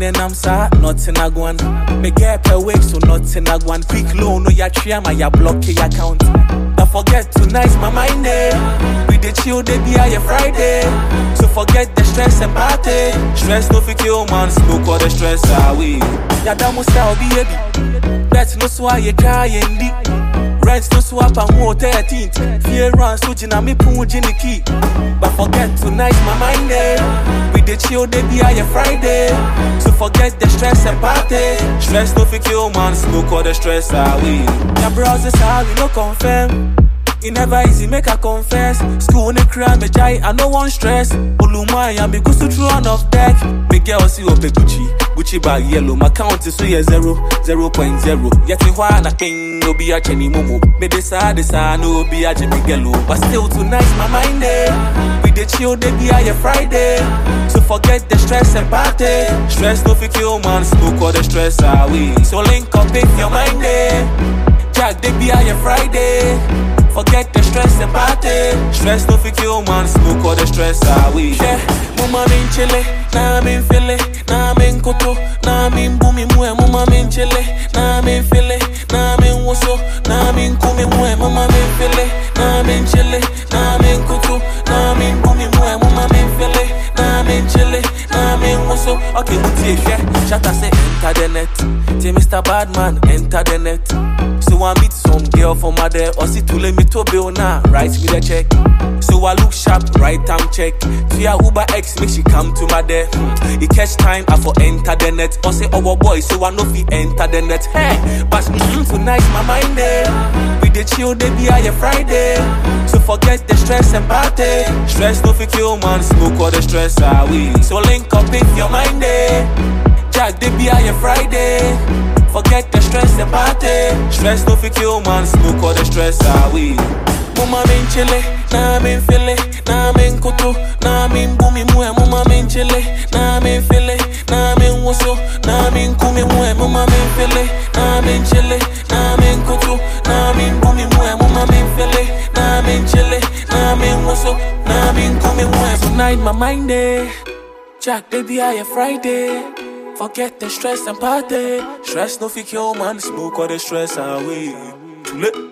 and I'm sad, not in a one. Me get per week, so not in a one. Quick loan, no ya tria, my ya block your account. Don't forget tonight's my mind day. We the chill, they be a Friday. So forget the stress and party. Stress no fit kill man, smoke all the stress away. Ya damu style be heavy. Bet no so I try and deep. Rent no swap and who 13th. Fear run, so jina me pun jini key. But forget tonight's my mind day. We the chill, they be a Friday. So forget the stress and party. Stress no fit kill man, smoke all the stress away. Ya browsers how we no confirm. It never easy, make I confess. School in the crime, me jai, I no one stress. Olumai, I be good to throw on off deck. Me girl see up a Gucci, Gucci bag yellow. My count is so yeah zero, zero point zero. Yet me why na king no be a chenny momo. Me decide this I no be a Jimmy Gello. But still tonight my mind day. We the chill, they be a Friday. So forget the stress and party. Stress no fit kill man, smoke all the stress away. So link up if your mind day. Jack, they be a Friday. Forget the stress and party. Stress no fit kill man, smoke all the stress away. Yeah, mama min chile, na min file, na min koto, na min bumi mwe, mama min chile, na min file, na min woso, na min kumi mwe, mama min file, na min chile, na min koto, na min bumi mwe, mama min file, na min chile, na min woso. Okay, mutie, yeah. Shatta say enter the net. Say Mr. Badman enter the net. So I meet some girl from my there or see to let me to bill now. Write me the check. So I look sharp, right time check. Via Uber X, make she come to my there. Hmm. It catch time, I for enter the net. Or say, oh boy, so I know fi enter the net. Hey, but mm, tonight my mind there. We the chill, they be a Friday. So forget the stress and party. Stress no fi kill man, smoke all the stress away. So link up if your mind there. Jack, they be a Friday. Forget the stress and party. Stress no fi kill man, smoke all the stress away. Mama min chile, na min file, na min koto, na min bumi mwe. Mama min chile, na min file, na min woso, na min kumi mwe. Mama min file, na min chile, na min koto, na min bumi mwe. Mama min file, na min chile, na min woso, na min kumi mwe. Tonight my mind day. Jack, baby, I a Friday. Forget the stress and party. Stress no fit kill man, smoke all the stress away. Too late.